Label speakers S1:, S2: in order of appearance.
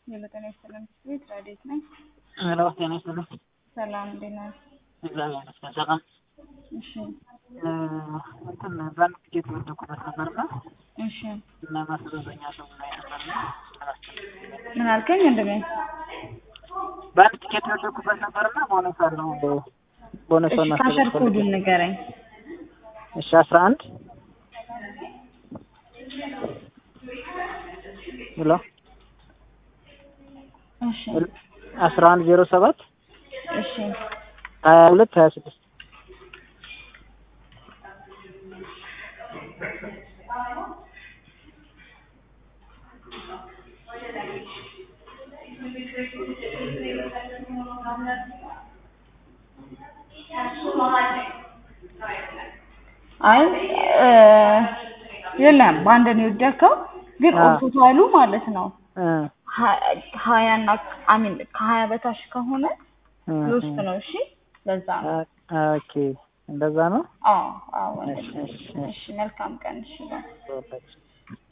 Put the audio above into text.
S1: የበጠና ሰላም ቤት ራዴት ነኝ።
S2: ሄሎ ጤና ይስጥልኝ።
S1: ሰላም እንዴት ነህ?
S2: እግዚአብሔር ይመስገን ሰላም።
S1: እሺ
S2: እንትን በአንድ ቲኬት የወደኩበት ነበርና
S1: እሺ
S2: እና ማስረዘኛ ሰው ላይ ነበርና
S1: ምን አልከኝ ወንድሜ?
S2: በአንድ ቲኬት የወደኩበት ነበርና ቦነስ አለው ቦነስ
S1: እሺ ካሸር ኮዱን ንገረኝ።
S2: እሺ አስራ አንድ ሄሎ
S1: እሺ
S2: አስራ አንድ ዜሮ ሰባት
S1: እሺ
S2: ሀያ ሁለት ሀያ ስድስት
S1: አይ የለም በአንድ ነው የወደከው፣ ግን
S2: አዎ።
S1: ኦቶታሉ ማለት ነው
S2: እ
S1: ሀያ እና አሚን ከሀያ በታች ከሆነ
S2: እ
S1: ሎስት ነው። እሺ ለዛ ነው።
S2: እ ኦኬ እንደዛ ነው።
S1: አዎ አዎ
S2: እሺ
S1: ወንድሜ።
S2: እሺ
S1: እሺ መልካም ቀን። እሺ ባይ።
S2: እሺ